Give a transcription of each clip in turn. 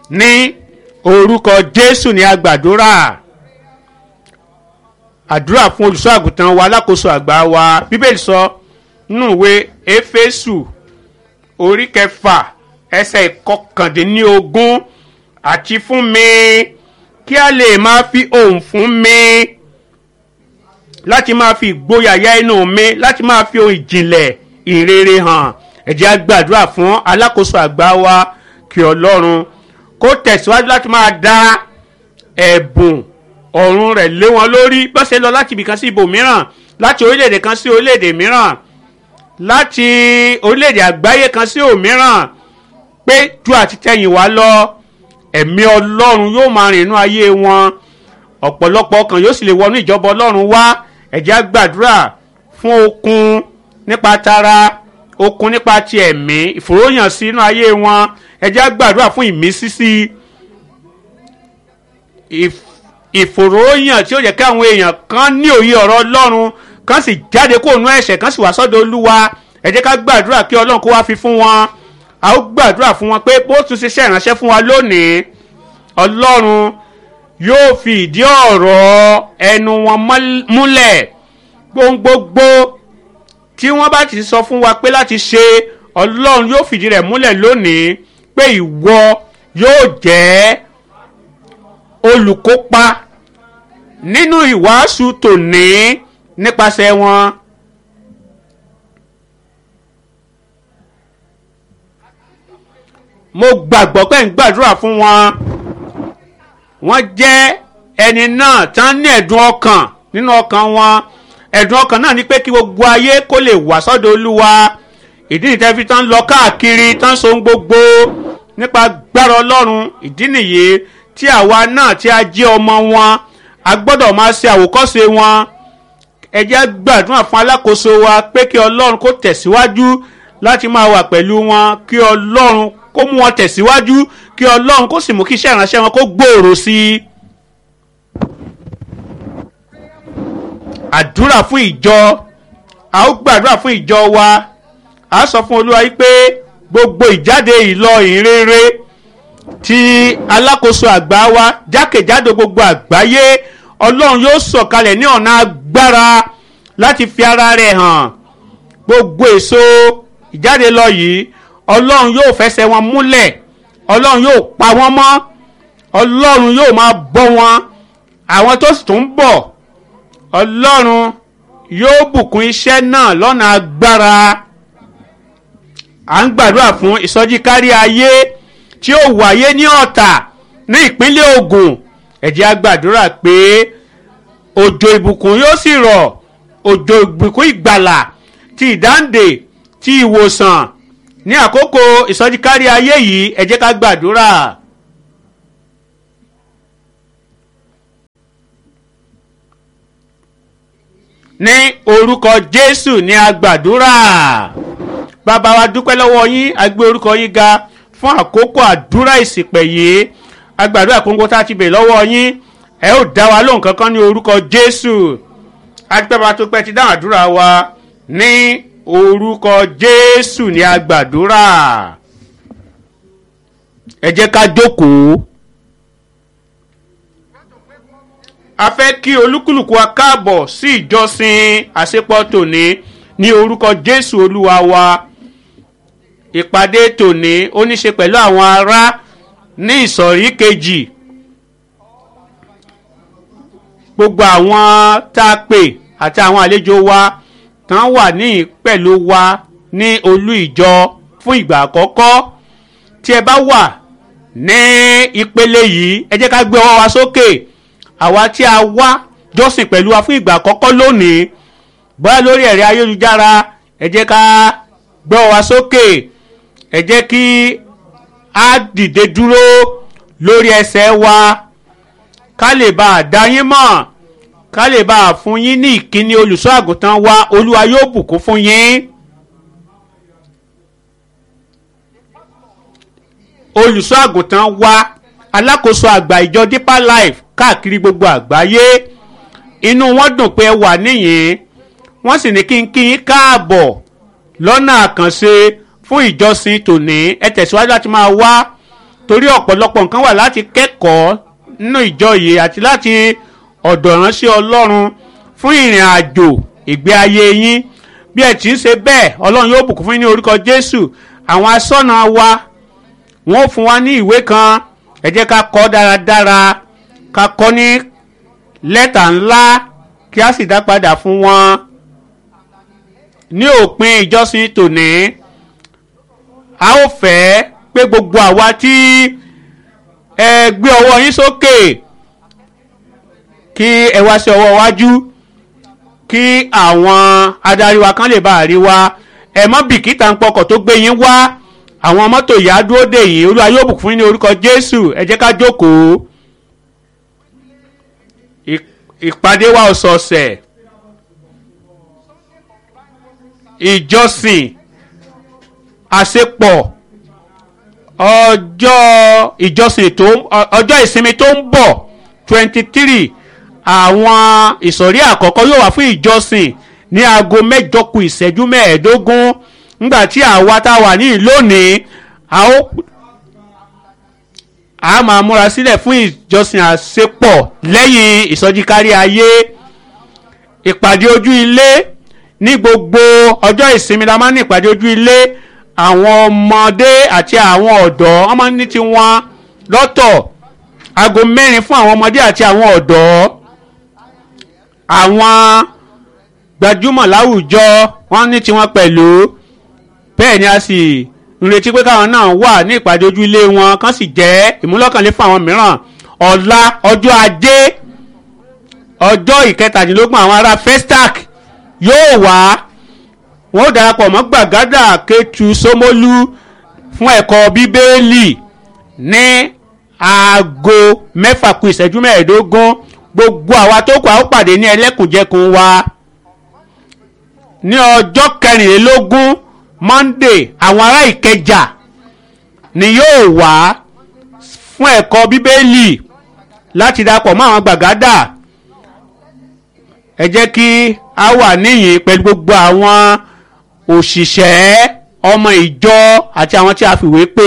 ní orúkọ jésù ní agbàdúrà àdúrà fún olùṣọ́ àgùntàn wa alákòóso àgbà wa bíbélì sọ nínú ìwé éfésù orí kẹfà ẹsẹ̀ ìkọkàndínlógún àti fún mi kí a lè máa fi ohùn fún mi láti máa fi ìgboyà yá inú mi láti máa fi ohun ìjìnlẹ̀ ìrere hàn ẹ jẹ́ a gbàdúrà fún alákòóso àgbà wa kí ọlọ́run kó tẹ̀síwájú láti máa dá ẹ̀bùn ọ̀run rẹ̀ lé wọn lórí bó ṣe lọ láti ibìkan sí ibòmíràn láti orílẹ̀-èdè kan sí orílẹ̀-èdè mìíràn láti orílẹ̀-èdè àgbáyé kan sí òmíràn pé ju àtitẹ́yìn wá lọ ẹ̀mí ọlọ́run yóò máa rìn inú ayé wọn ọ̀pọ̀lọpọ̀ ọkàn yóò sì lè wọnú ìjọba ọlọ́run wá ẹ jẹ́ á gbàdúrà fún okun nípa tara okun nípa ti ẹ̀mí ìfòròyàn sí inú ayé wọn ẹ jẹ́ á gbàdúrà fún ìmísí sí ìfòròyàn tí ó yẹ kí àwọn èèyàn kan ní òye ọ̀rọ̀ ọlọ́run kan sì jáde kó nú ẹ̀ṣẹ̀ kan sì wá sọ́dọ̀ olúwa ẹ jẹ́ ká gbàdúrà kí ọlọ́run kó wá fi fún wọn a ó gbàdúrà fún wọn pé bó tún ṣe ṣe ìránṣẹ́ fún wa lónìí ọlọ́run yóò fi ìdí ọ̀rọ̀ ẹnu wọn múlẹ̀ gbogbogbò tí wọ́n bá ti sọ fún wa pé láti ṣe ọlọ́run yóò fìdí rẹ̀ múlẹ̀ lónìí pé ìwọ yóò jẹ́ olùkópa nínú ìwàásù tòní nípasẹ̀ wọn. mo gbàgbọ́ pé ń gbàdúrà fún wọn wọ́n jẹ́ ẹni náà tán ní ẹ̀dùn ọkàn nínú ọkàn wọn ẹ̀dùn ọkàn náà ni pé kí gbogbo ayé kó lè wá sọ́dọ̀ olúwa ìdí nìyí fi tán lọ káàkiri tán so gbogbo nípa gbára ọlọ́run ìdí nìyí tí àwa náà tí a jẹ́ ọmọ wọn a gbọ́dọ̀ máa ṣe àwòkọ́ṣe wọn ẹ jẹ́ gbàdúrà fún alákòóso wa pé kí ọlọ́run kó tẹ̀síwájú láti máa wà pẹ̀lú wọn kí ọlọ́run kó mú wọn tẹ̀síwájú kí ọlọ́run kó sì mú kí iṣẹ́ ìránṣẹ́ wọn kó gbòòrò sí i. àdúrà fún ìjọ a ó gbàdúrà fún ìjọ wa a sọ fún olúwa yìí pé gbogbo ìjáde ìlọ ìrere ti alákòóso àgbà wa jákèjádò gbogbo àgbáyé ọlọ́run yóò sọ̀kalẹ̀ ní ọ̀nà agbára láti fi ara rẹ̀ hàn gbogbo èso ìjáde lọ yìí ọlọ́run yóò fẹsẹ̀ wọn múlẹ̀ ọlọ́run yóò pa wọ́n mọ́ ọlọ́run yóò máa bọ́ wọn àwọn tó sì tún ń bọ̀ ọlọ́run yóò bùkún iṣẹ́ náà lọ́nà agbára à ń gbàdúrà fún ìsọjí kárí ayé tí ó wáyé ní ọ̀tà ní ìpínlẹ̀ Ògùn ẹ jẹ́ á gbàdúrà pé òjò ìbùkún yóò sì rọ̀ òjò ìbùkún ìgbàlà ti ìdáǹdè ti ìwòsàn ní àkókò ìsọjí kárí ayé yìí ẹ jẹ́ ká gbàdúrà. ní orúkọ Jésù ní a gbàdúrà bàbá wa dúpẹ́ lọ́wọ́ yín a gbé orúkọ yín ga fún àkókò àdúrà ìsìpẹ̀ yìí a gbàdúrà kóńgó tá a ti bè lọ́wọ́ yín ẹ ó dá wa lóhùn kankan ní orúkọ Jésù adúpẹ́ tó pẹ́ ti dáhùn àdúrà wa ní orúkọ jésù ni a gbàdúrà ẹ jẹ́ ká jókòó a fẹ́ kí olúkúlùkù wa káàbọ̀ sí ìjọsìn àṣepọ̀ tòní ní orúkọ jésù olúwa wa ìpàdé tòní ó ní ṣe pẹ̀lú àwọn ará ní ìsọ̀rí kejì gbogbo àwọn tá a pè àti àwọn àlejò wa tán wà ní pẹ̀lú wa ní olú ìjọ fún ìgbà àkọ́kọ́ tí ẹ bá wà ní ìpele yìí ẹ jẹ́ ká gbé ọwọ́ wa sókè àwa tí a wá jọ́sìn pẹ̀lú wa fún ìgbà àkọ́kọ́ lónìí bóyá lórí ẹ̀rẹ́ ayélujára ẹ jẹ́ ká gbé ọwọ́ wa sókè ẹ jẹ́ kí a dìde dúró lórí ẹsẹ̀ wa ká lè bá a dá yín mọ̀ ká lè bá a fún yín ní ìkíní olùṣọ́ àgùntàn wa olúwa yóò bùkún fún yín. olùṣọ́ àgùntàn wa alákòóso àgbà ìjọ deeper life káàkiri gbogbo àgbáyé inú wọn dùn pé ẹ wà níyìn wọ́n sì ní kí n kí yín káàbọ̀ lọ́nà àkànṣe fún ìjọsìn tòní ẹ tẹ̀síwájú láti máa wá torí ọ̀pọ̀lọpọ̀ nǹkan wà láti kẹ́kọ̀ọ́ nínú ìjọ yìí àti láti ọ̀dọ̀ ránṣẹ́ ọlọ́run fún ìrìn àjò ìgbé ayé yín bí ẹ ti ń ṣe bẹ́ẹ̀ ọlọ́run yóò bùkún fún yín ní orúkọ jésù àwọn asọ́nà wa wọ́n fún wa ní ìwé kan ẹ jẹ́ ká kọ́ dáradára ká kọ́ ní lẹ́tà ńlá kí a sì dá padà fún wọn ní òpin ìjọsìn tòní a ó fẹ́ pé gbogbo àwa tí ẹ gbé ọwọ́ yín sókè kí ẹ wá sí ọwọ́ wájú kí àwọn adarí wa kan lè bá a rí wa ẹ mọ́ bìkítà ń pọkọ̀ tó gbé yín wá àwọn mọ́tò yìí á dúró dè yín olúwa yóò bùkún fún yín ní orúkọ jésù ẹ jẹ́ ká jókòó ìpàdé wa ọ̀sọ̀ọ̀sẹ̀ ìjọsìn àṣepọ̀ ọjọ́ ìjọsìn tó ọjọ́ ìsinmi tó ń bọ̀ twenty three àwọn ìsọ̀rí àkọ́kọ́ yóò wá fún ìjọsìn ní aago mẹ́jọ kù ìṣẹ́jú mẹ́ẹ̀ẹ́dógún nígbà tí àwa tá a wà ní lónìí a ó a máa múra sílẹ̀ fún ìjọsìn àṣepọ̀ lẹ́yìn ìsọjí kárí ayé ìpàdé ojú ilé ní gbogbo ọjọ́ ìsinmi la máa ń ní ìpàdé ojú ilé àwọn ọmọdé àti àwọn ọ̀dọ́ wọ́n máa ń ní tiwọn lọ́tọ̀ aago mẹ́rin fún àwọn ọmọdé àti àwọn ọ̀dọ́ àwọn gbajúmọ̀ láwùjọ wọ́n ní tiwọn pẹ̀lú bẹ́ẹ̀ ni a sì ń retí pé káwọn náà wà ní ìpàdé ojú ilé wọn kán sì jẹ́ ìmúlọ́kànlé fún àwọn mìíràn ọ̀la ọjọ́ ajé ọjọ́ ìkẹtàdínlógún àwọn ará festac yóò wá wọn ó darapọ̀ mọ́ gbàgádà kẹtù sómólú fún ẹ̀kọ́ bíbélì ní aago mẹ́fà kù ìṣẹ́jú mẹ́ẹ̀ẹ́dógún gbogbo àwa tó kù a ó pàdé ní ẹlẹ́kùnjẹkùn wa ní ọjọ́ kẹrìnlélógún monday àwọn ará ìkẹjà ni yóò wá fún ẹ̀kọ́ bíbélì láti darapọ̀ mọ́ àwọn gbàgádà ẹ jẹ́ kí a wà níyìn pẹ̀lú gbogbo àwọn òṣìṣẹ́ ọmọ ìjọ àti àwọn tí a fìwé pè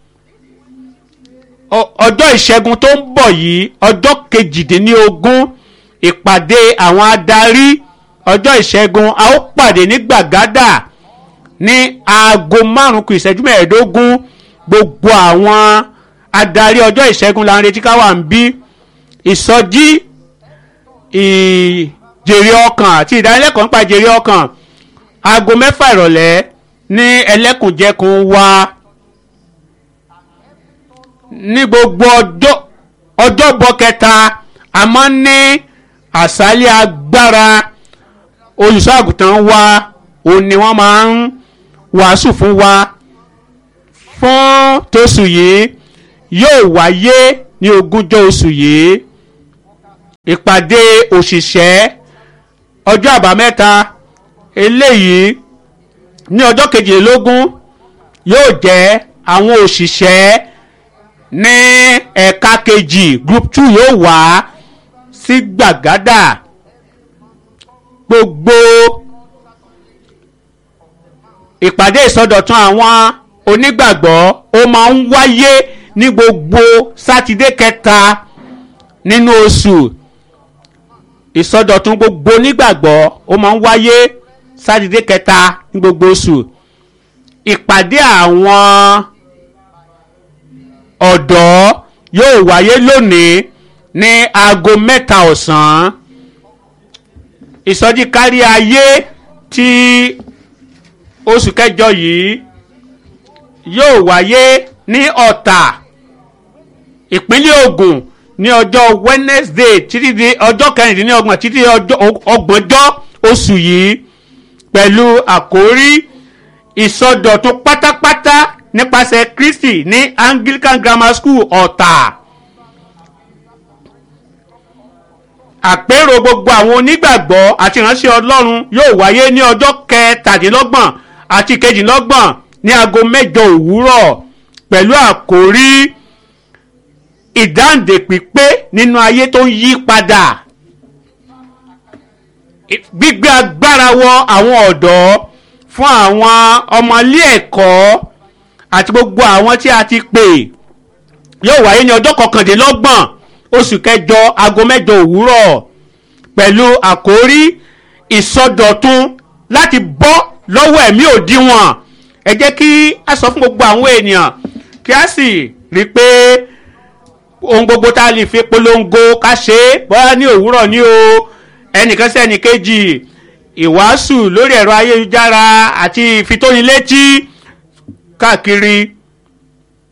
ọjọ́ ìṣẹ́gun tó ń bọ̀ yìí ọjọ́ kejìdínlógún ìpàdé àwọn adarí ọjọ́ ìṣẹ́gun a ó pàdé ní gbàgádà ní aago márùn-ún kù ìṣẹ́jú mẹ́ẹ̀ẹ́dógún gbogbo àwọn adarí ọjọ́ ìṣẹ́gun la ń retí ká wà ń bí ìsọjí ìjèrè ọkàn àti ìdánilẹ́kọ̀ọ́ nípa ìjèrè ọkàn aago mẹ́fà ìrọ̀lẹ́ ní ẹlẹ́kùnjẹkùn wa ní gbogbo ọjọ́ ọjọ́bọ̀ kẹta a máa ń ní àṣálẹ́ agbára olùṣọ́ àgùntàn wa òun ni wọ́n máa ń wàásù fún wa fún tóṣù yìí yóò wáyé ní ogúnjọ́ oṣù yìí ìpàdé òṣìṣẹ́ ọjọ́ àbámẹ́ta eléyìí ní ọjọ́ kejìlélógún yóò jẹ́ àwọn òṣìṣẹ́ ní ẹ̀ka kejì group two yóò wá sí gbàgádà gbogbo ìpàdé ìsọdọ̀tun àwọn onígbàgbọ́ ó máa ń wáyé ní gbogbo sátidé kẹta nínú oṣù ìsọdọ̀tun gbogbo onígbàgbọ́ ó máa ń wáyé sátidé kẹta ní gbogbo oṣù ìpàdé àwọn ọ̀dọ́ yóò wáyé lónìí ní aago mẹ́ta ọ̀sán ìsọjí kárí ayé tí oṣù kẹjọ yìí yóò wáyé ní ọ̀tà ìpínlẹ̀ Ògùn ní ọjọ́ Wednesday títí di ọjọ́ kẹrìndínlọ́gbọ̀n títí di ọjọ́ ọgbọ̀njọ́ oṣù yìí pẹ̀lú àkórí ìsọdọ̀tun pátápátá nípasẹ̀ Kristi ní Anglican Grammar School ọ̀tà. àpérò gbogbo àwọn onígbàgbọ́ àti ìránṣẹ́ Ọlọ́run yóò wáyé ní ọjọ́ kẹtàdínlọ́gbọ̀n àti kejìlélọ́gbọ̀n ní aago mẹ́jọ òwúrọ̀ pẹ̀lú àkórí ìdáǹdè pípé nínú ayé tó ń yí padà gbígbé agbára wọ àwọn ọ̀dọ́ fún àwọn ọmọ ilé ẹ̀kọ́ àti gbogbo àwọn tí a ti pè yóò wáyé ní ọjọ́ kọkàndínlọ́gbọ̀n oṣù kẹjọ aago mẹ́jọ òwúrọ̀ pẹ̀lú àkórí ìsọdọ̀tun láti bọ́ lọ́wọ́ ẹ̀mí òdiwọ̀n ẹ jẹ́ kí a sọ fún gbogbo àwọn ènìyàn kí a sì rí i pé ohun gbogbo tá a lè fi polongo ká ṣe é bóyá ní òwúrọ̀ ní o ẹnìkan sí ẹnìkejì ìwàásù lórí ẹ̀rọ ayélujára àti ìfitónilétí káàkiri